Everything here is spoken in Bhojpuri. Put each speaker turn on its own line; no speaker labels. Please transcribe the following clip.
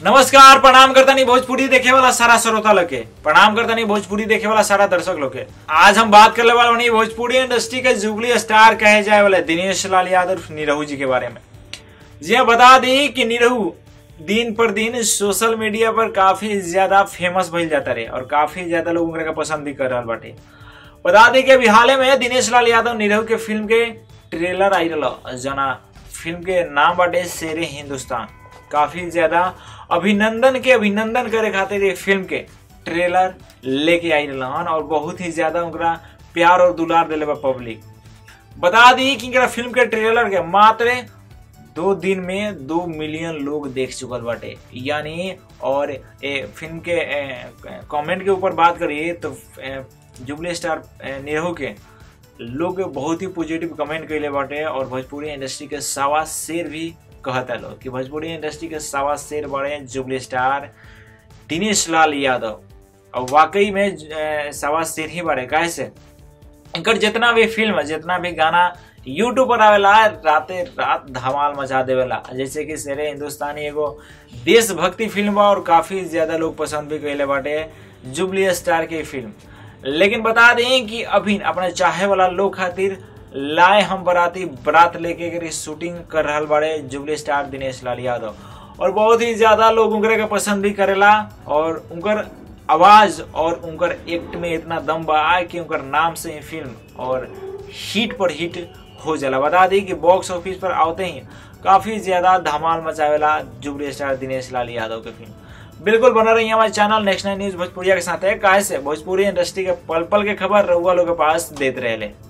नमस्कार प्रणाम करता नहीं भोजपुरी देखे वाला सारा श्रोता लोग के प्रणाम करता नहीं भोजपुरी देखे वाला सारा दर्शक लोग के आज हम बात करने वाले बनी भोजपुरी इंडस्ट्री के जुबली स्टार कहे जाए वाले दिनेश लाल यादव निरहू जी के बारे में जी हाँ बता दी कि निरहू दिन पर दिन सोशल मीडिया पर काफी ज्यादा फेमस भइल जाता रहे और काफी ज्यादा लोग उनका पसंद भी कर रहा बाटे बता दी कि अभी हाल में दिनेश लाल यादव निरहू के फिल्म के ट्रेलर आई रहा जना फिल्म के नाम बाटे शेरे हिंदुस्तान काफी ज्यादा अभिनंदन के अभिनंदन करे खातिर ये फिल्म के ट्रेलर लेके आई रहन और बहुत ही ज्यादा उनका प्यार और दुलार दिले बा पब्लिक बता दी कि इनका फिल्म के ट्रेलर के मात्र दो दिन में दो मिलियन लोग देख चुकल बाटे यानी और ए, फिल्म के कमेंट के ऊपर बात करिए तो ए, जुबली स्टार ए, निरहू के लोग बहुत ही पॉजिटिव कमेंट कैले बाटे और भोजपुरी इंडस्ट्री के सावा शेर भी कहता लोग कि भोजपुरी इंडस्ट्री के सावा शेर बड़े जुबली स्टार दिनेश लाल यादव और वाकई में ए, सावा शेर ही बड़े कैसे इनकर जितना भी फिल्म जितना भी गाना यूट्यूब पर आवेला राते रात धमाल मचा देवेला जैसे कि शेरे हिंदुस्तानी एगो देशभक्ति फिल्म बा और काफी ज्यादा लोग पसंद भी कैले बाटे जुबली स्टार की फिल्म लेकिन बता दें कि अभी अपने चाहे वाला लोग खातिर लाए हम बराती बरात लेके के शूटिंग कर रहा बाड़े जुबली स्टार दिनेश लाल यादव और बहुत ही ज्यादा लोग उनकरे के पसंद भी करेला और उनकर आवाज और उनकर एक्ट में इतना दम बा कि उनकर नाम से ही फिल्म और हिट पर हिट हो जाला बता दी कि बॉक्स ऑफिस पर आते ही काफी ज्यादा धमाल मचावेला जुबली स्टार दिनेश लाल यादव के फिल्म बिल्कुल बना रही हमारे चैनल नेशनल न्यूज भोजपुरिया के साथ है काहे से भोजपुरी इंडस्ट्री के पल पल के खबर रहुआ लोग के पास देते रहे